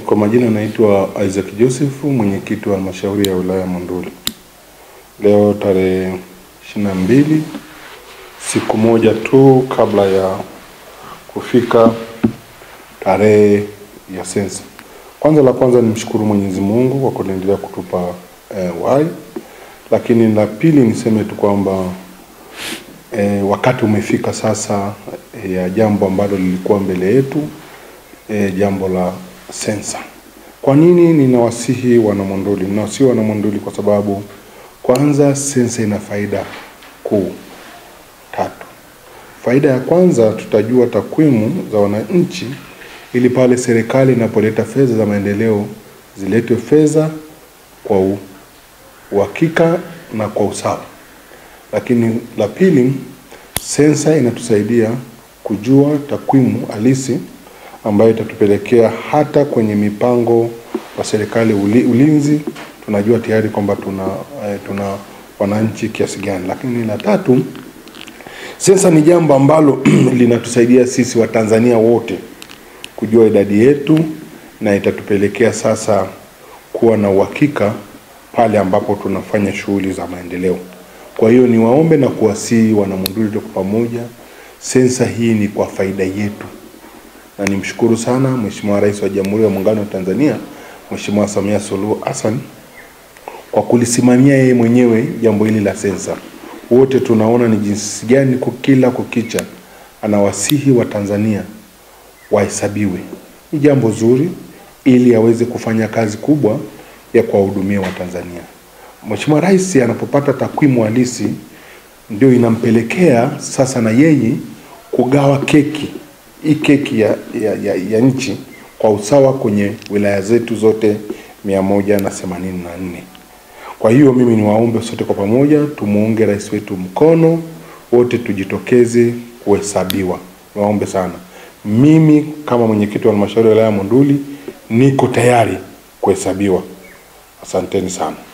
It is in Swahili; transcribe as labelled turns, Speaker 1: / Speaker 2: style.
Speaker 1: Kwa majina naitwa Isaac Joseph, mwenyekiti wa halmashauri ya wilaya Monduli. Leo tarehe ishirini na mbili, siku moja tu kabla ya kufika tarehe ya sensa. Kwanza la kwanza nimshukuru Mwenyezi Mungu kwa kuendelea kutupa eh, uhai, lakini la pili niseme tu kwamba eh, wakati umefika sasa eh, ya jambo ambalo lilikuwa mbele yetu eh, jambo la sensa. Kwa nini ninawasihi wanamonduli? Ninawasihi wanamonduli kwa sababu kwanza, sensa ina faida kuu tatu. Faida ya kwanza, tutajua takwimu za wananchi, ili pale serikali inapoleta fedha za maendeleo ziletwe fedha kwa u- uhakika na kwa usawa. Lakini la pili, sensa inatusaidia kujua takwimu halisi ambayo itatupelekea hata kwenye mipango wa serikali uli, ulinzi tunajua tayari kwamba tuna eh, tuna wananchi kiasi gani. Lakini la tatu, sensa ni jambo ambalo linatusaidia sisi Watanzania wote kujua idadi yetu na itatupelekea sasa kuwa na uhakika pale ambapo tunafanya shughuli za maendeleo. Kwa hiyo niwaombe na kuwasihi wanamonduli tuko pamoja, sensa hii ni kwa faida yetu na nimshukuru sana Mheshimiwa Rais wa Jamhuri ya Muungano wa Tanzania Mheshimiwa Samia Suluhu Hassan kwa kulisimamia yeye mwenyewe jambo hili la sensa. Wote tunaona ni jinsi gani ku- kila kukicha anawasihi wa Tanzania wahesabiwe. Ni jambo zuri ili aweze kufanya kazi kubwa ya kuwahudumia Watanzania. Mheshimiwa Rais anapopata takwimu halisi ndio inampelekea sasa na yeye kugawa keki hii keki ya, ya, ya, ya nchi kwa usawa kwenye wilaya zetu zote mia moja na themanini na nne. Kwa hiyo mimi niwaombe sote kwa pamoja tumuunge rais wetu mkono, wote tujitokeze kuhesabiwa. Niwaombe sana. Mimi kama mwenyekiti wa halmashauri ya wilaya ya Monduli niko tayari kuhesabiwa. Asanteni sana.